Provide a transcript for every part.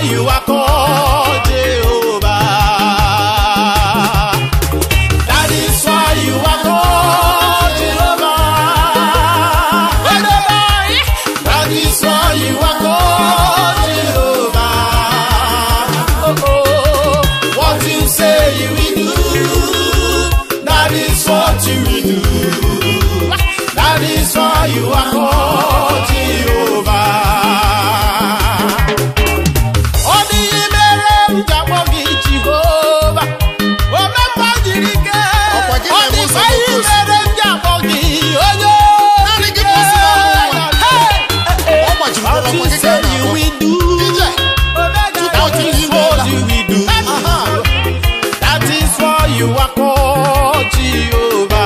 you are called Jehovah. That is why you are called Jehovah. That is why you are called Jehovah. Oh, oh. What you say you will do, that is what you will do. That is why you are called Jehovah. Ọ dịghị mere m ji akpọ gị Jehova. Omemgbe jiri ike. Ọkwa gị Ọ na-eme ụzọ dịkwa ihe n'oke mere m ji akpọ gị onye Naanị gị bụ ozi n'ọnụ ụwa. Hey! Ọ gbajiri What ọkwa you gị ka say a na-akpọ. you will do. Ije. That is what you will do. Aha. That is why you are called Jehovah.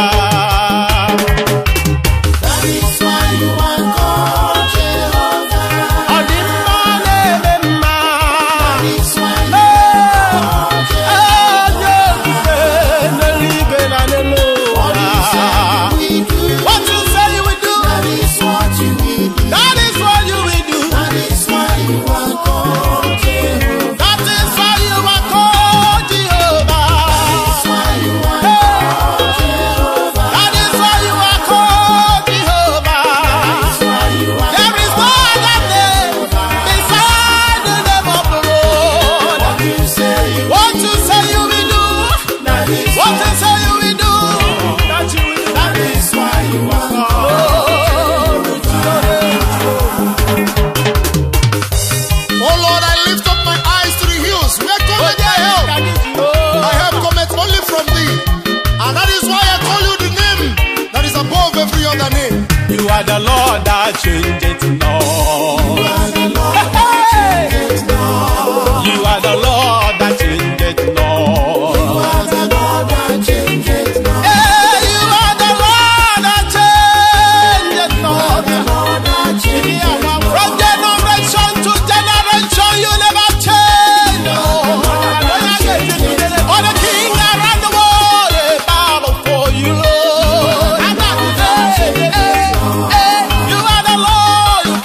That is why you are called Jehovah. Ọ dị mma na-eme mma. That is why you are called Onye okike n'eluigwe na n'elu ụwa. We do. What you say you will do. That is what you will do. That is what you will do. That is why you are called Jehovah. That is why you are called Jehovah. That's why you are called Jehovah. That is why you are called Jehovah. That's why you are There is no other name beside the name of the Lord. What you say you What you say you will do, That is what you say you will do, that you will do. That is why you are called. Oh Lord, I lift up my eyes to the hills. Where cometh my help? My help cometh only from thee. And that is why I call you the name that is above every other name. You are the Lord that changeth not. You are the Lord that changeth not. Hey, you are the Lord that changeth not. From generation to generation, you never change. Oh, the king around the world, they bow before you, Lord. Hey, hey, you are the Lord, you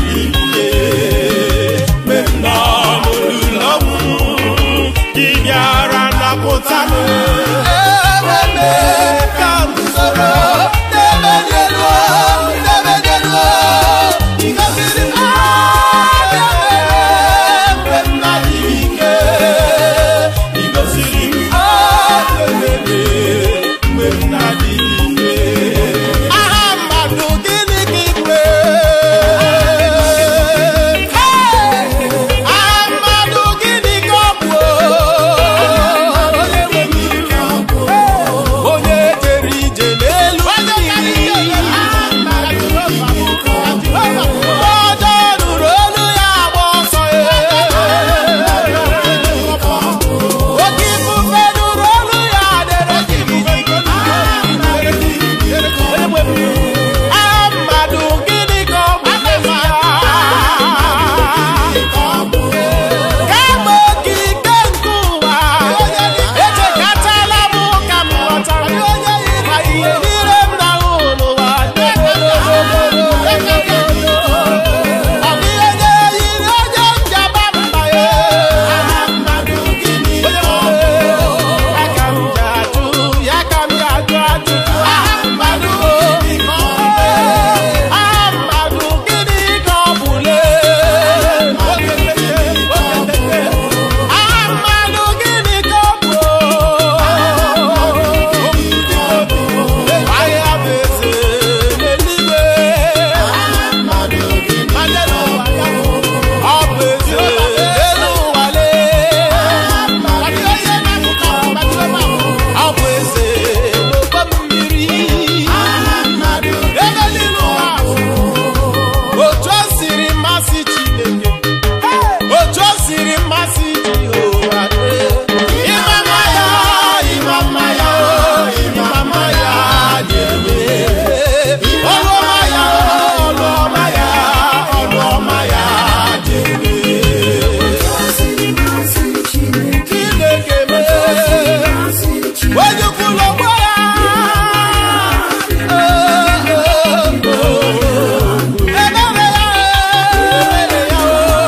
ihe mgbe m nọ n'olulu ọnwụ gị bịara napụta m eweme ka m soro n'ebe dị elu n'ebe dị elu ịgọziri m aka mgbe m na-adịghị ike ịgọziri m aka mgbe m na-adịghị ike aha mmadụ gịnị ka ị bụ aha mmadụ gịnị ka ọ bụ onye jere ije n'elu mmiri ọjọ nụrụ olu ya agba ọsọ oke ifufe nụrụ olu ya dere aha mmadụ gịnị ka ọ bụ kama okike nke ụwa echekatala m ka m ghọtara ma ihe niile m na-ahụ n'ụwa ọ bụ ihe na-eyi onye njaba mma ya ya ka m ji ajụ ya ka m ji ajụ ajụjụ aha mmadụ aha mmadụ gịnị ka ọ bụ lee aha mmadụ gịnị ka ọ bụ ahịa bụ eze n'eluigwe ọ bụ eze n'elu ụwa lee ọ bụ eze n'ụgbọ mmiri ebe niile ụwa otu o siri masị Chineke otu o siri masị Jehova ịma mma ya ịma mma ya ịma mma ya dị ebe ọrụ ọma ya ọrụ ọma ya ọrụ ọma ya dị ebe Chineke mee onye kwuru ọgbọ ya ebere ya ebere ya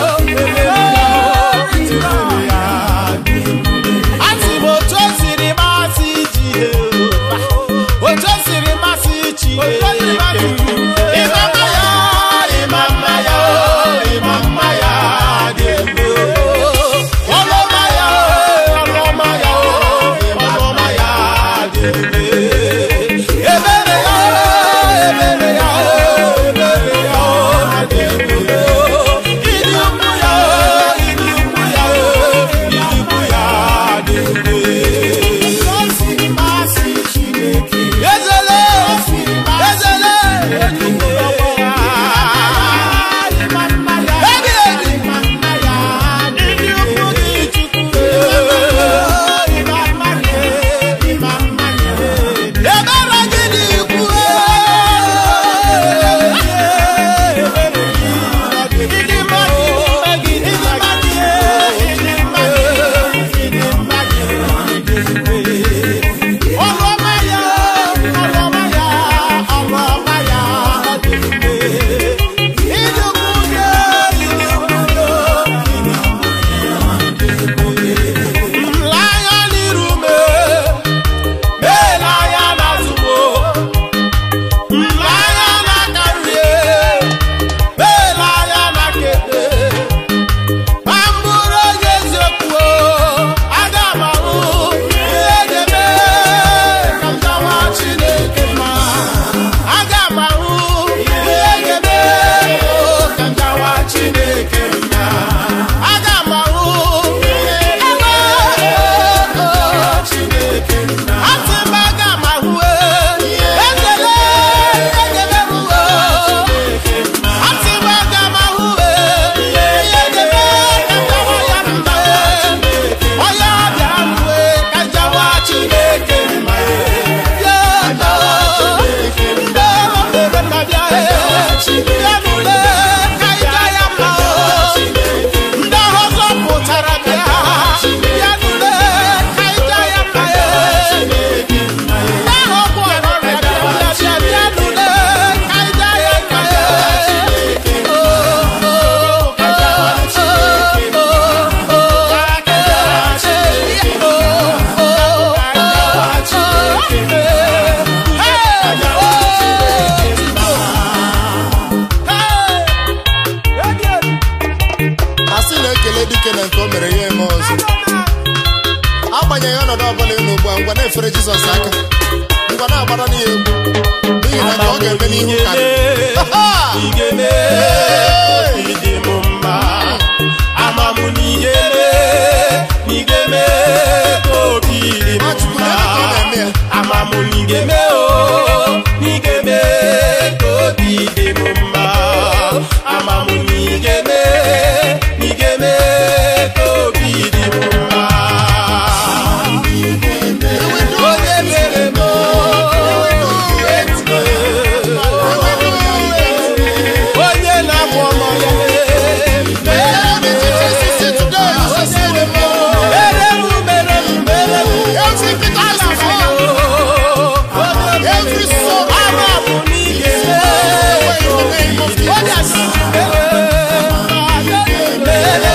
ike na nke o mere ya eme ọzọ agbanyeghị ọnọdụ ọbụla ị nọ ugbu a ngwa na-efere jizọs aka ngwa na-agbara n'ihe egwu n'ihi na nke ọ ga-eme n'ihu karịrị igeme ịdị m mma amamụ n'igeme n'igeme ka obi dị m Nwachukwu, mma ebe ka ọ na-eme ya? amamụ n'igeme o n'igeme ka obi dị m mma amamụ n'igeme n'igeme ka obi dị m mma onye mere m onye na-abụ ọmọ ya mere m mere m mere m Every sorrow, ama bụ n'ihe onye asị mere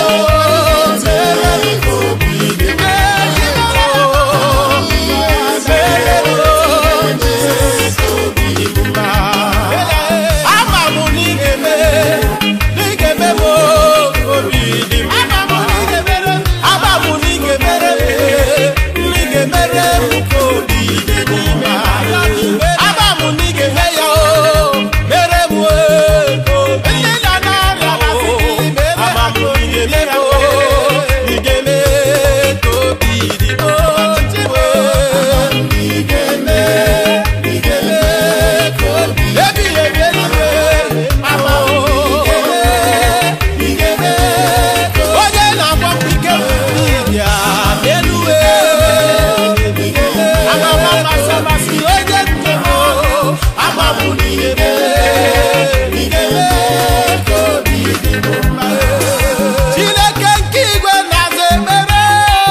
ama bụ n'ihe n'ihe m obi dị m ama bụ n'ihe mere m n'ihe mere m ka obi dị m mma ama bụ n'ihe me ya o mere m o ka obi dị m mma ama bụ n'ihe me ya o n'ihe me ka obi dị m mma ebighị ebi eluigwe ama onye na-agba m ike ya n'eluwe ama m amasị amasị onye nke m ama m n'ihe Chineke nke igwe na-aza ekpere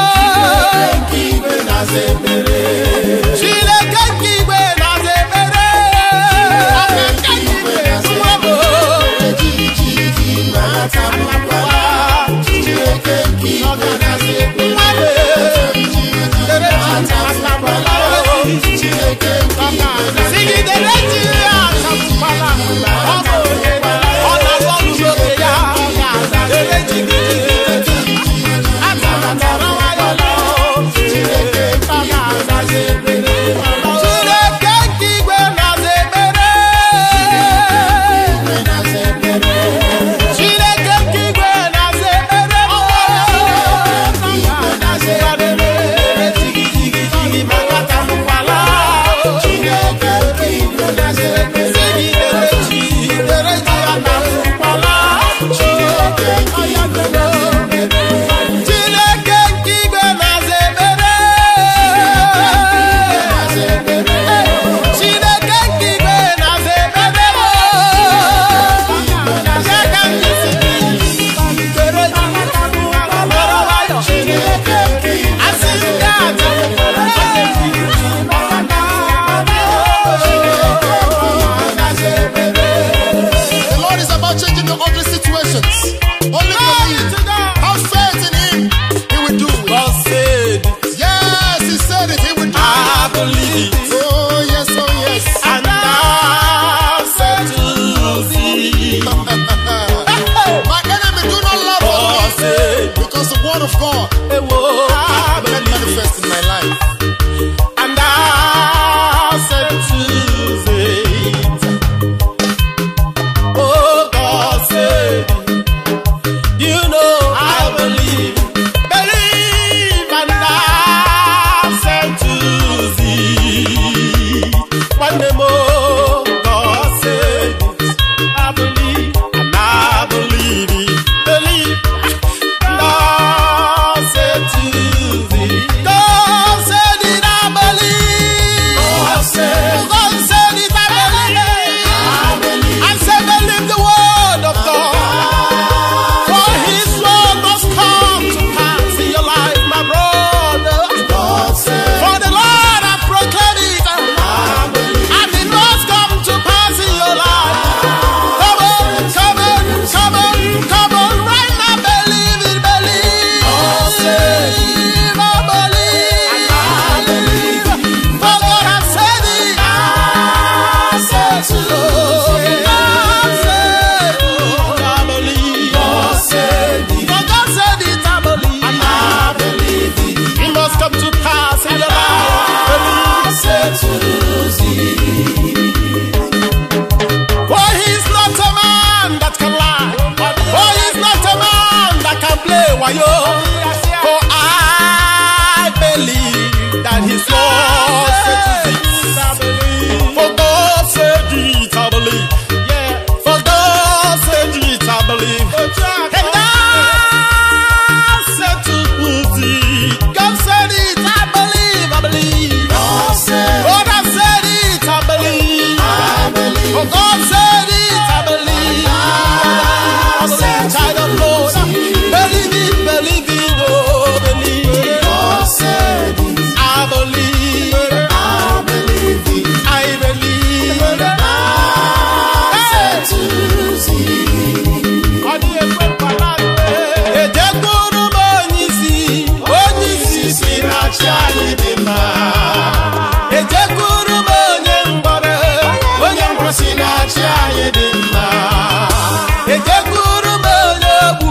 Chineke nke igwe na-aza ekpere Nwa m sigidere ji ya asakwala ọ bụ ọ na-agba n'oge ya dere ji gị atara nwayọ Chineke nke igwe na-aza ekpere Chineke nke igwe na-aza ekpere Chineke nke igwe na-aza ekpere Chineke nke igwe na-aza ekpere Ya ka m ji si gị, dere ji mara nwayọ. Asị m gị aja The Lord is about changing your ugly situations. Only believe. Have faith in Him. He will do it. God said, Yes, He said it. He will do I it. believe it. Oh, yes, oh, yes. and thou said to thee. My enemy do not love God me said, because the word of God "Ewo, I will believe it." manifest in my life. And thou said to thee. Oh, God said, you know I believe. Believe and thou said to thee. One day more, God said it. I believe and I believe it. Believe. Thou said to thee. God said believe. And God said to Pussy, God said it, I believe, I believe. God said, God has said it, I believe. I believe. Oh, God said it, I believe. I believe, child of Lord. Believe it, believe it, oh, believe it. God said it, I believe, I believe it. I believe. God said to thee, Ejekwuru m onye isi, onye isi si na chi anyị dị mma. Ejekwuru m onye mgbọrọ, onye mgbọrọ si na chi anyị dị mma. Ejekwuru m onye ogbu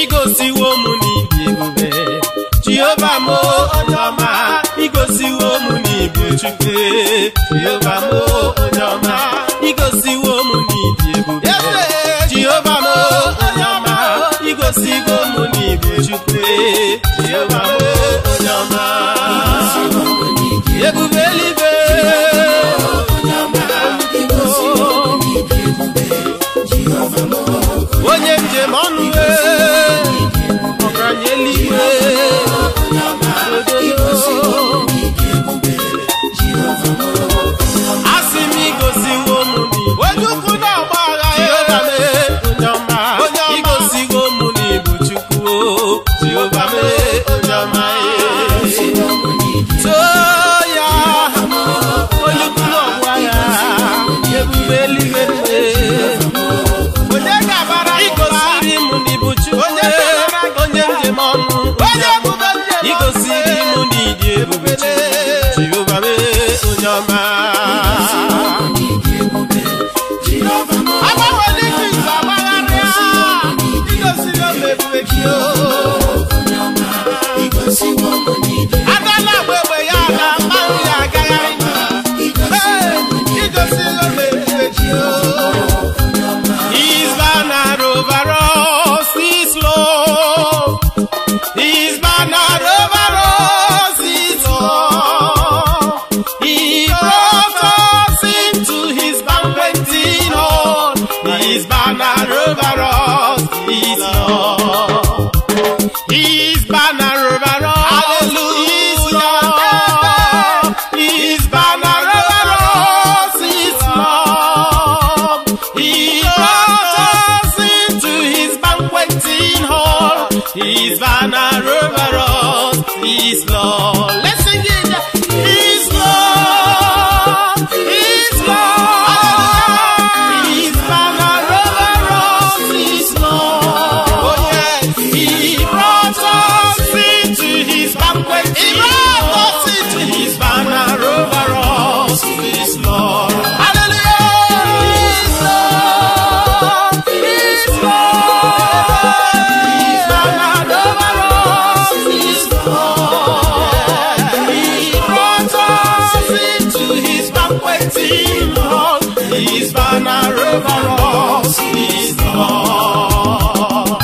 igosiwo m n'ibi ebube jehova m onye ọma igosiwo m n'ibi chukwu jehova m onye ọma igosiwo m n'ibi ebube jehova m onye ọma igosiwo m n'ibi chukwu jehova m onye ọma ebube eluigwe onye njem ọnụ ọgaranya eluigwe asị m igosiwo m onye ukwu na-agba agha onye ọma igosiwo m n'ibu chukwu jehova mee onye ọma too ya onye ukwu na-agba agha ebube eluigwe onye ga-abara igosiri m n'ibu chukwu onye njem ọnụ igosiri m n'ịdị ebube jehova mee onye ọma agbanwere ike izu agbagharịa igosiri m ebube gị agala agba egbe ya aga mmanụ ya agagharị Ee, igosiri m ebube gị His banner over us is love. His banner over us is love. He brought us into his banqueting hall. His banner over us is love. His banner over us is love. His banner over us is love. He brought us into his banqueting hall. His banner over us is love. Let's sing it. His love, His love, His banner over us is love. Oh yes, He brought us into His banquet. He brought us into His banner over us is love. Hallelujah, His love, His love, His banner over us is love. He brought us into His banqueting hall. His banner over us is love.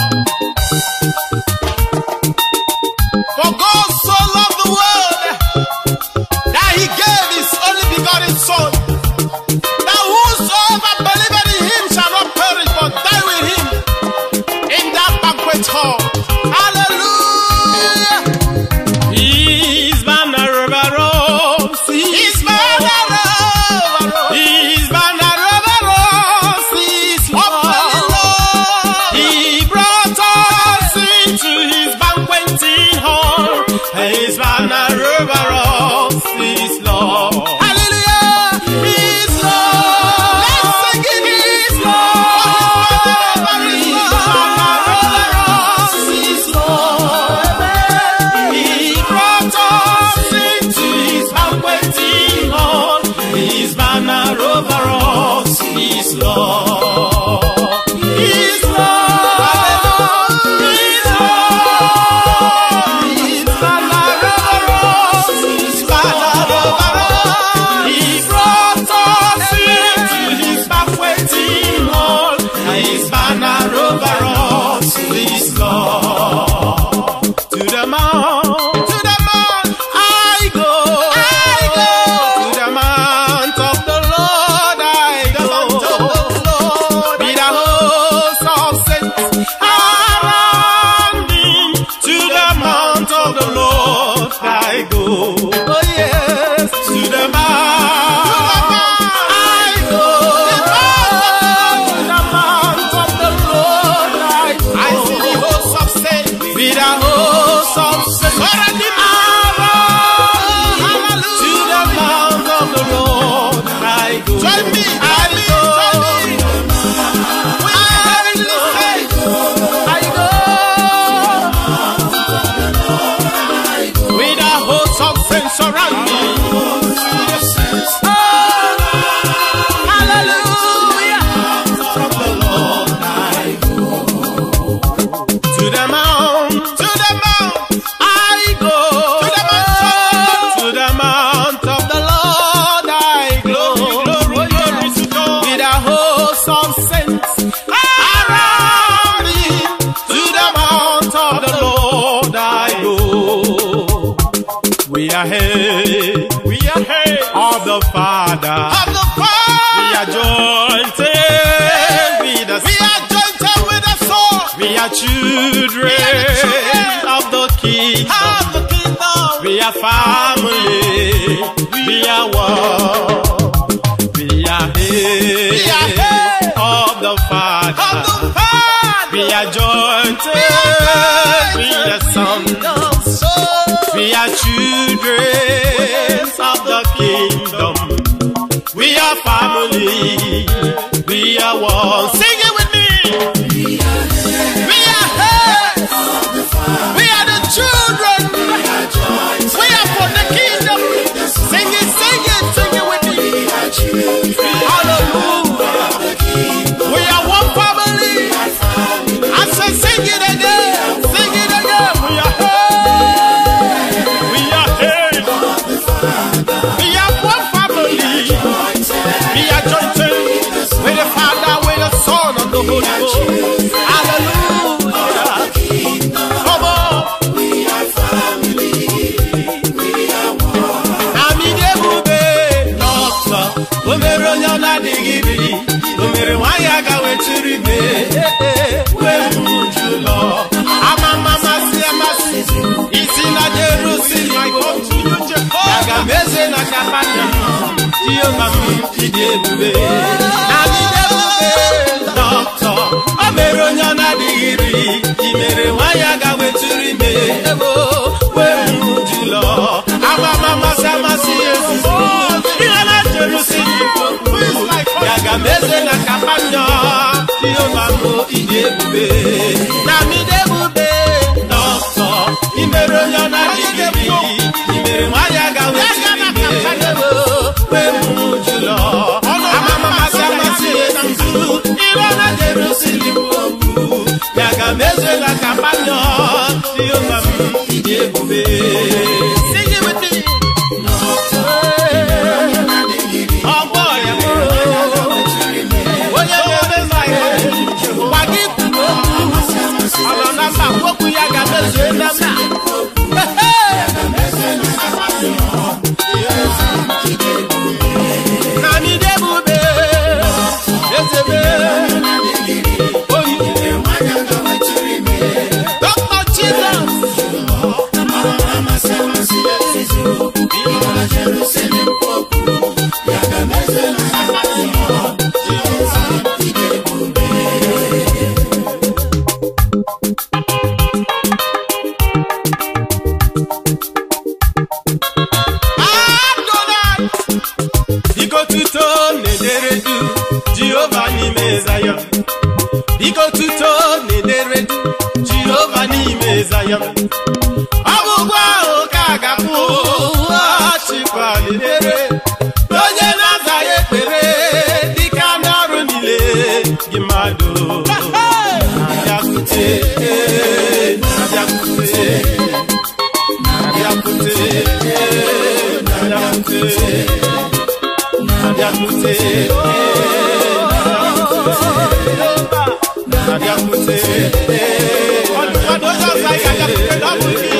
For God so loved the world that He gave His only begotten Son, that whosoever believeth in Him shall not perish but die with Him in that banquet hall. Hallelujah. His banner over us. His banner over us. His banner over us is love. He brought us into His banqueting hall. His banner over us is love. Hallelujah. His love. Let's sing it. His love. His banner over us is love. He brought us into His banqueting hall. His banner over us is love. His love. His love. His banner over us. His banner over us. He brought us into His banqueting hall. His banner over us is love. To the mount, to the mount, I go, I go. To the mount of the Lord, I go. Be the host of saints around him. To the mount of the Lord, I go. Oh yes, to the mount, I go. To the mount of the Lord, I go. I see the host of saints. Be the host of saints around him. To the mount of the Lord, I go. Join me, I go. I go. the Father. of the We Father. are joined with the We Son. are joined with the Son We are children children of the King. of the kingdom. We are family. We are one. We are We are head head of the of Father. the Father. We are joined with the Son. We are children of the kingdom. We are family. We are one. Sing it with me. We are heads. We are the children. We are for the kingdom. Sing it, sing it, sing it with me. Hallelujah. We are one family. I say, sing it again. Sing it again. We are heads. We are head. We are one family. We are joined With the Father, with the Son, and the Holy Ghost. Hallelujah. Come on. Amidebube dọkịta o mere onye ọ na-adịghị biri o mere nwaanyị aga wetiri ibe wee uju ụlọ ama mma masị amasị isi na Jerusalem aga m eze na kapanya Jehova m ịdị ebube Amidebube dọkịta o mere onye ọ na-adịghị biri i mere nwaanyị aga wetiri ime wee uju ụlọ ama mma masị amasị ezuzo ihe na Jerusalem ya ga m eze na kapanya Jehova m ịdị ebube na amidebube dọkịta i mere onye ọ na-adịghị biri i mere nwaanyị aga wetiri ime wee uju ụlọ ama mma masị amasị ezuzo ihe na Jerusalem okwu ya ga m eze na kapanya Jehova m ịdị ebube Sing it with me. ọgbọ ya onye na-eme mmanya gwa gị kwuru okwu ọ nọ na mba okwu ya ga-emezue na mba na midebube ezebe oyi Dr. Jesus. Adonai. biko tuto na-edere du jehova n'ime zayọn biko tuto na-edere du jehova n'ime zayọn ọgwụgwụ ahụ ka a ga-akwụ achịkwa na-edere onye na-aza ya ekpere dịka n'ọrụ niile gị mmadụ na-abịakwute na-abịakwute na-abịakwute na-abịakwute Abịakwute, abịakwute, ọdụkwadụ onye ọzọ anyị ga-abịakwute na ọ bụ gị.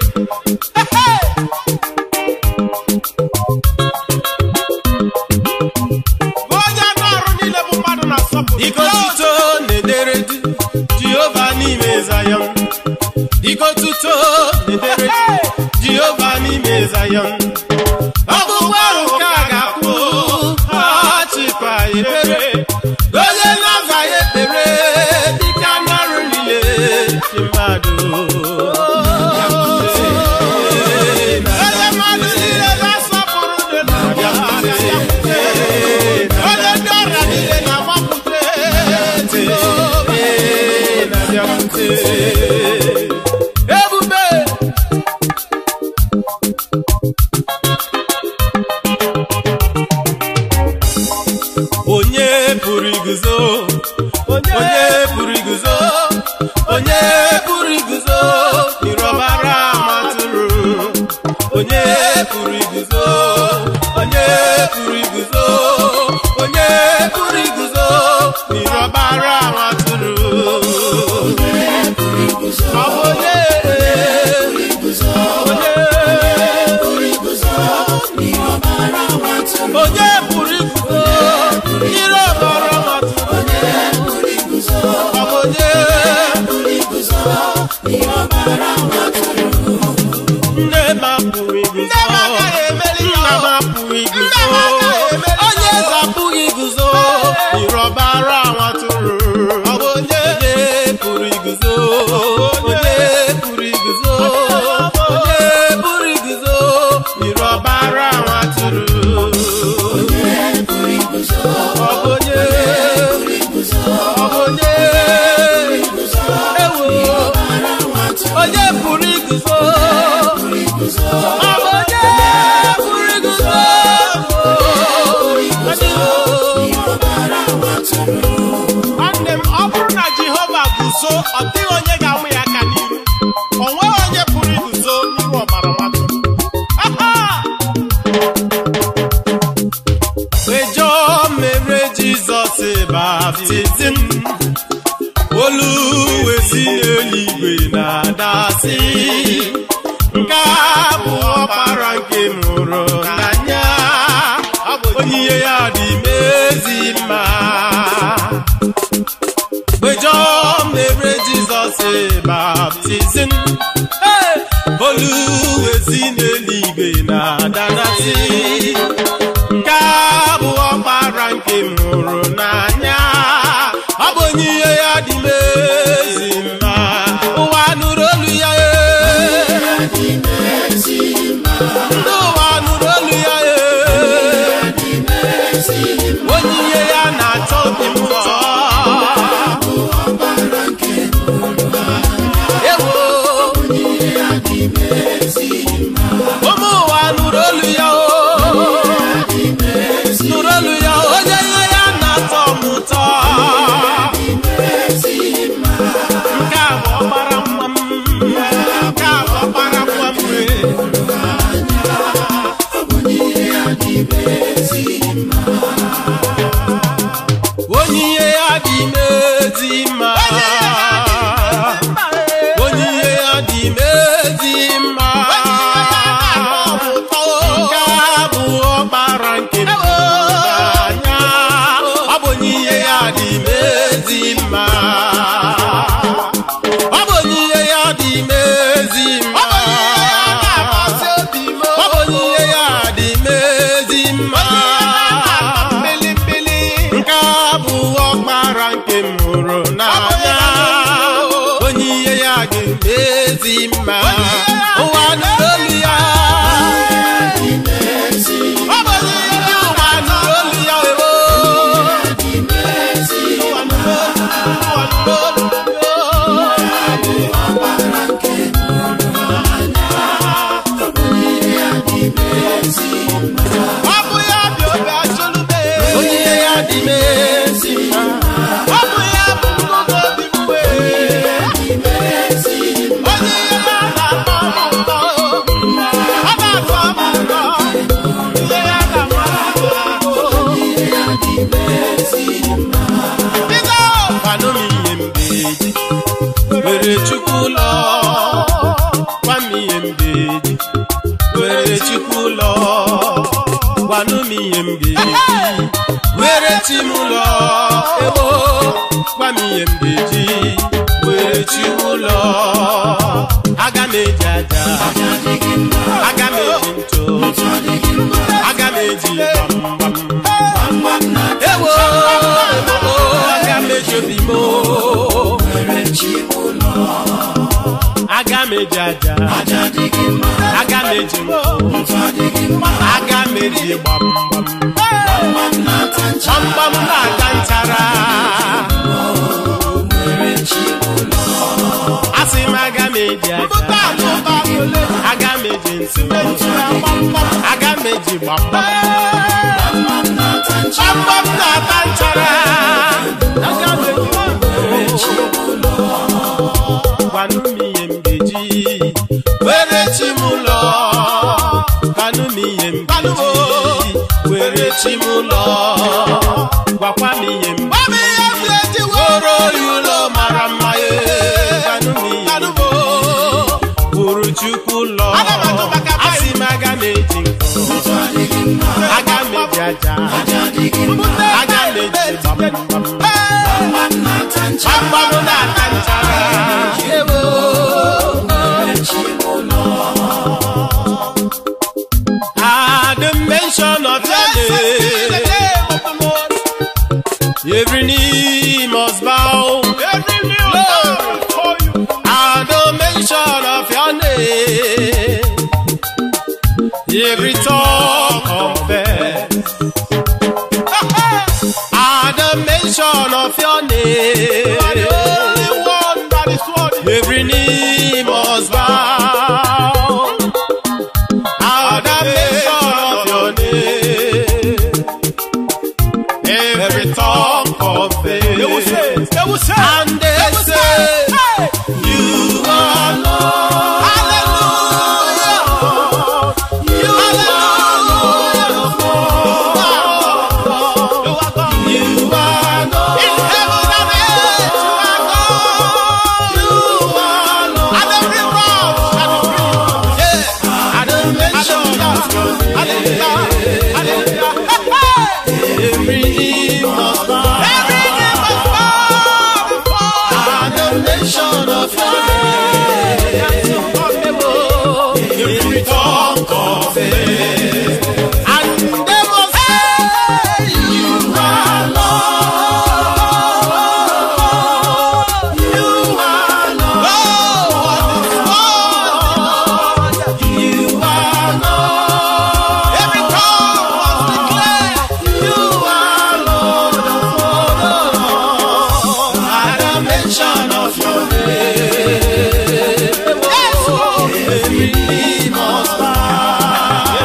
Onye anụ ọrụ niile bụ mmadụ na-asọpụrụ. Iko tuto na-edere du Jehova n'ime Zayọn. Iko tuto na-edere du Jehova n'ime Zayọn. Ọgwụgwụ ahụ ka a ga-akwụ achịkwa ekpere onye na-aza ya ekpere dịka n'ọrụ niile dị mmadụ. Onye mmadụ niile na-asọpụrụ dị na Abịakwute, Onye ndị ọrịa niile na-agbapụta. Ebube onye pụrụ iguzo onye pụrụ iguzo onye pụrụ iguzo ịrọbara matụrụ onye pụrụ iguzo onye pụrụ iguzo onye pụrụ iguzo ịrọbara matụrụ ọ bụ onye onye onye pụrụ iguzo onye pụrụ iguzo yiri ọbara nwa atụrụ ọ bụ onye ọ bụ onye ewo onye pụrụ iguzo ọ bụ onye pụrụ iguzo nwanne m ọ bụrụ na jehova guzo ọ dịghị onye ga-amụ ya aka n'iru o nweghị onye pụrụ iguzo n'ihu ọbara mmadụ Aha! Mgbe Jọn mere Jizọs baptizim olu wee si n'eluigwe na-adasị nke a bụ ọkpara nke m hụrụ n'anya onyinye ya dị m ezi mma mgbe Jọn mere Jizọs baptizim hey! olu wee si n'eluigwe na-adasị nke a bụ ọkpara nke m hụrụ n'anya ọ bụ onyinye ya dị m ezi mma ụwa nụrụ olu ya ee. ndị ụwa nụrụ olu ya ee. onyinye ya na-atọ obi m ụtọ ewo ụmụ ụwa nụrụ olu ya o nụrụ olu ya onye ihe ya na-atọ m ụtọ nke a bụ ọkpara nwa m nke a bụ ọkpara nwa m wee onyinye ya dị m ezi mma onyinye ya dị m ezi mma nke a bụ ọkpara nke m anya ọ bụ onyinye ya dị m ezi mma ọ bụ onyinye ya dị m ezi mma ọ bụ onyinye ya dị m ezi mma nke a bụ ọkpara nke m hụrụ n'anya onyinye ya dị m ezi mma ụwa nụrụ olu ya ọ bụ onyinye ya ụwa nụrụ olu ya ewo ụwa nụrụ olu ụwa nụrụ olu ọ bụ ya bụ obi achọlube onyinye ya dị m ezi mma ọ bụ ya bụ ngụgụ obi m wee onye ihe na-atọ m ụtọ ọ na-atọ m ụtọ ihe ya na-amasị m bido kwanụ m ihe m ga-eji were chukwu ụlọ gwa m ihe m ga-eji were chukwu ụlọ gwanụ m ihe m ga-eji were chi m ụlọ ewo gwa m ihe m ga-eji were chi m ụlọ aga m eji aja aga m eji ntụ aga m eji gbamgbam ewo ewo aga m eji obi m o. aga m eji aja aga m eji ntụ aga m eji gbamgbam gbamgbam na-ata nchara asị m aga m eji aja aga m eji ntụ aga m eji gbamgbam gbamgbam na-ata nchara aga m eji gwanụ m ihe m ga-eji were chi m ụlọ gwanụ m ihe m ga-eji were chi m ụlọ gwakwa m ihe m Gwa m ihe m ga-eji were oyi ụlọ mara mma ye gwanụ m ihe m Gwanụ m ga-eji wuru chukwu ụlọ Aga m atụ maka asị m aga m eji nkụ aga m eji aja aga m eji gbamgbam gbamgbam na-ata nchara ewo At the mention of your name, every knee must bow. Every new love for you. every tongue confess. At the mention of your name, the only one that is worthy. every knee must bow. At the mention of your name, every tongue confess. They will say, they will say, And they they will say, hey, You are Lord. hallelujah. You are Lord. You are God. You are Lord. In heaven and earth, you are God. You are Lord. And every mouth shall decree. Yeah. At the mention of your name, Hallelujah. Hallelujah. Hey, hey. every knee must bow. Every knee must bow before At the mention of your name, every tongue confess. And they must say, You are Lord. You are Lord. You are Lord. Every tongue must declare, You are Lord At the mention of your name, yes, Lord. every knee must bow.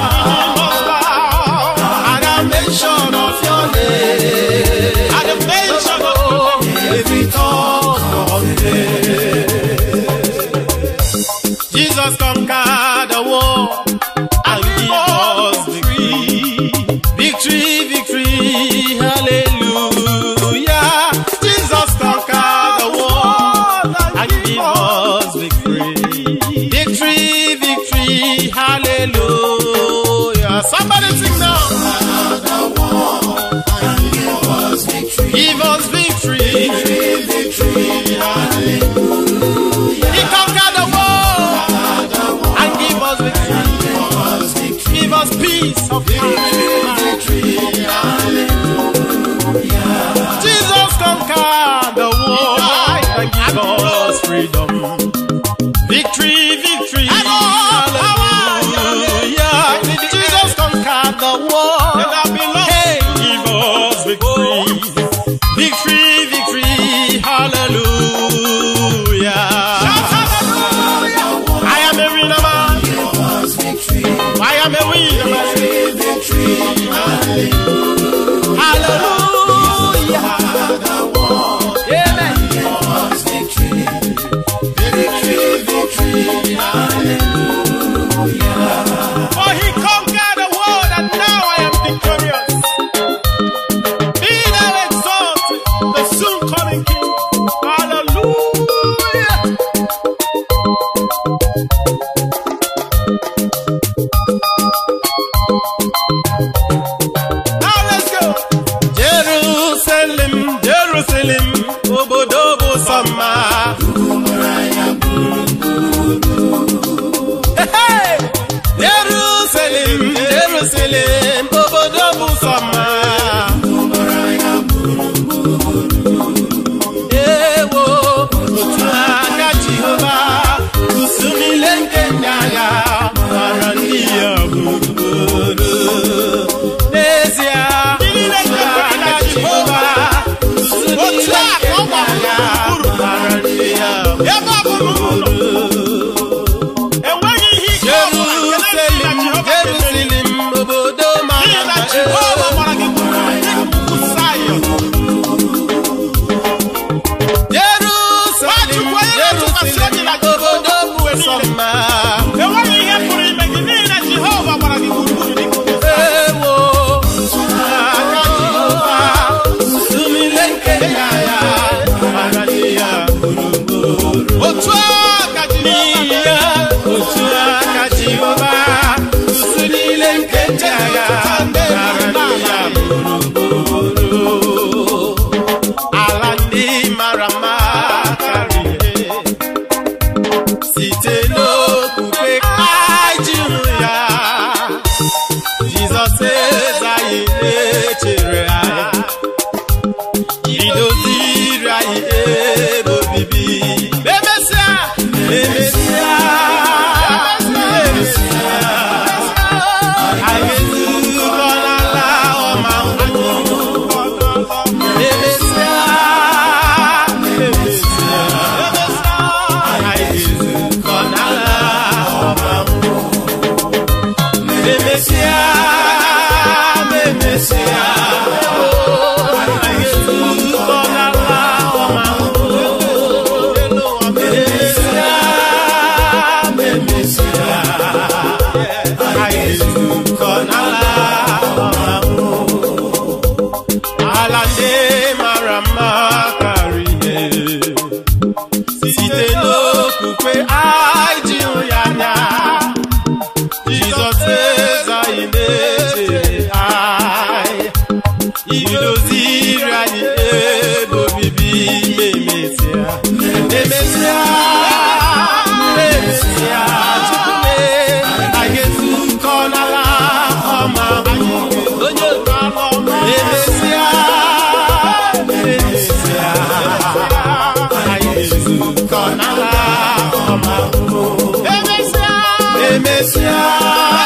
At the mention of your name, At the mention of every tongue confess. Jesus conquered the war and give us victory. Victory, victory, hallelujah. Jesus conquered the war and give us victory. Victory, victory, hallelujah. Somebody sing now. Give us victory. He conquered the war and give us victory. Give us peace of mind. Jesus conquered the war and give us freedom. Victory, victory, hallelujah. Jesus conquered the war. Hey, give us victory. Victory, victory, hallelujah. I am a winner man. I am a winner man. Hallelujah. Amen. For he conquered the world and now I am victorious. Be thou exalted, the soon coming King. Hallelujah. Now let's go. Jerusalem, Jerusalem, obodo bụ sọ mma. Hey! Jerusalem, Jerusalem, obodo bụ sọ mma. Ewo, otu aka Jehova, usu niile nke ndị agha, mara ndị ya gburugburu. N'ezie, otu aka Jehova, usu Otu niile a nke ka ọ ndị gbara agha, gburugburu. mara ndị ya Ebe ọ bụrụ n'ụlọ, enweghị ihe ike ọbụla nke na-esi na Jerusalem, Jehova ga-emeri. Jerusalem, obodo mara N'ihi na mma. Jehova gbara gị gburugburu dịka ugwu Zayọn. Jerusalem, Nwachukwu onye na-atụkwasị obi na Jerusalem, obodo bụ Jehova sọ mma. enweghị ihe pụrụ ime gị n'ihi na Jehova gbara gị gburugburu dịka ugwu Zayọn. Ewo, aka Jehova, nsumile nke ya ya, mara ndị ya gburugburu. Otu a ka Jehova N'ihi ya, otu aka Jehova, usu niile nke ndị agha, mara ndị ya gburugburu. Ala ndị mara mma karịrị site n'okwukwe anyị hụ ya Jizọs eze anyị echere anyị idoziri anyị ebe obibi emesịa emesịa emesịa okwukwe anyị ji hụ ya anya Jizọs eze anyị na-echere anyị idoziri anyị ebe obibi memesịa emesịa emesịa tupu anyị ezukọ n'ala ọma onye otu ala ọma emesịa emesịa anyị ezukọ n'ala ọma emesịa emesịa